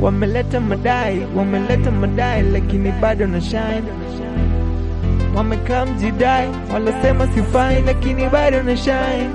wameleta madai, wameleta madai, lakini bado na shine. Wamekaa mjidai, walosema sifai, lakini bado na shine.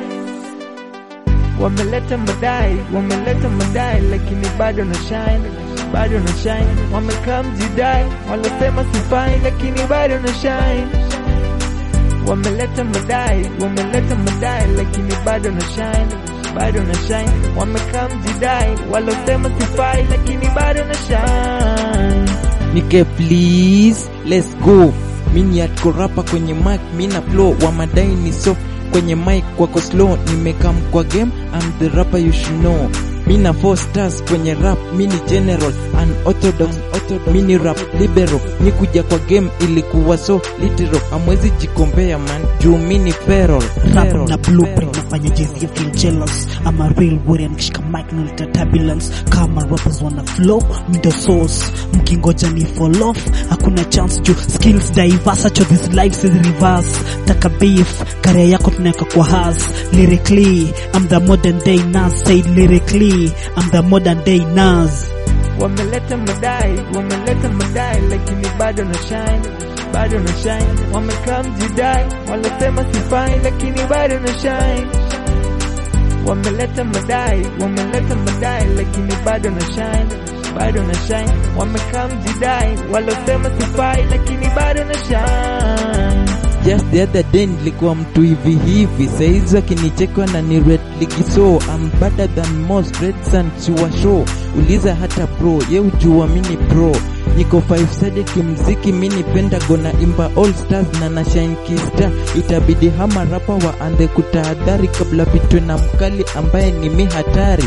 Wameleta madai, wameleta madai, lakini bado na shine, bado na shine. Wamekaa mjidai, walosema sifai, lakini bado na shine. Wameleta madai, wameleta madai, lakini bado na shine, bado na shine. Wamekaa mjidai, walosema sifai, lakini bado na shine. Nike please, let's go. Mini rapa kwenye mic, mina flow wa madai ni soft kwenye mic kwako slow, nimekam kwa game, I'm the rapper you should know. Mina four stars kwenye rap, mini general, unorthodox, orthodox, mini rap libero, nikuja kwa game ilikuwa so literal, amwezi jikombea man, juu mini feral, rap feral, na blueprint feral. nafanya jezi ya feel jealous I'm a real warrior nikishika mic naleta turbulence kama rappers wana flow middle source mkingoja ni fall off hakuna chance juu skills diverse cho this life is reverse taka beef career yako tunaweka kwa has lyrically I'm the modern day Nas say lyrically I'm the modern day Nas Wameleta madai, wameleta madai, lakini bado na shine, bado na shine. Wamekaa mjidai, walosema sifai, lakini bado na shine. Wameleta madai, wameleta madai, lakini bado na shine, bado na shine. Wamekaa mjidai, walosema sifai, lakini bado na shine. Just the other day nilikuwa mtu hivi hivi, saizi akinichekwa na ni red ligi so I'm better than most red sun sure show. Uliza hata pro, ye ujua mini pro. Niko five sided kimziki, mini pentagon na imba all stars na na shine kista. Itabidi hama rapa waanze kutahadhari kabla pitwe na mkali ambaye ni mi hatari.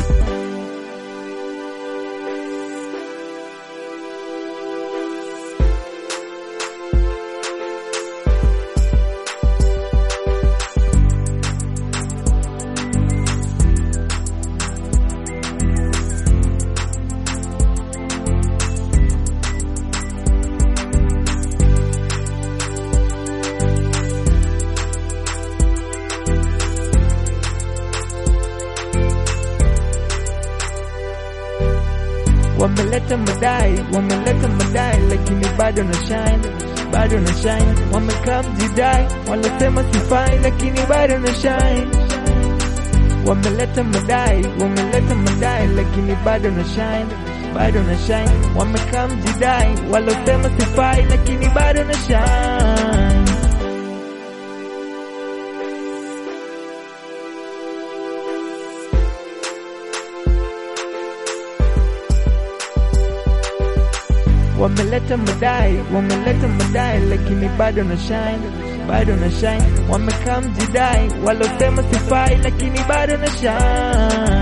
Wameleta madai, wameleta madai, lakini bado na shine, bado na shine. Wamekaa mjidai, walosema sifai, lakini bado na shine. Wameleta madai, wameleta madai, lakini bado na shine, bado na shine. Wamekaa mjidai, walosema sifai, lakini bado na shine. Wameleta madai, wameleta madai, lakini bado na shine, bado na shine. Wamekaa mjidai, walosema sifai, lakini bado na shine.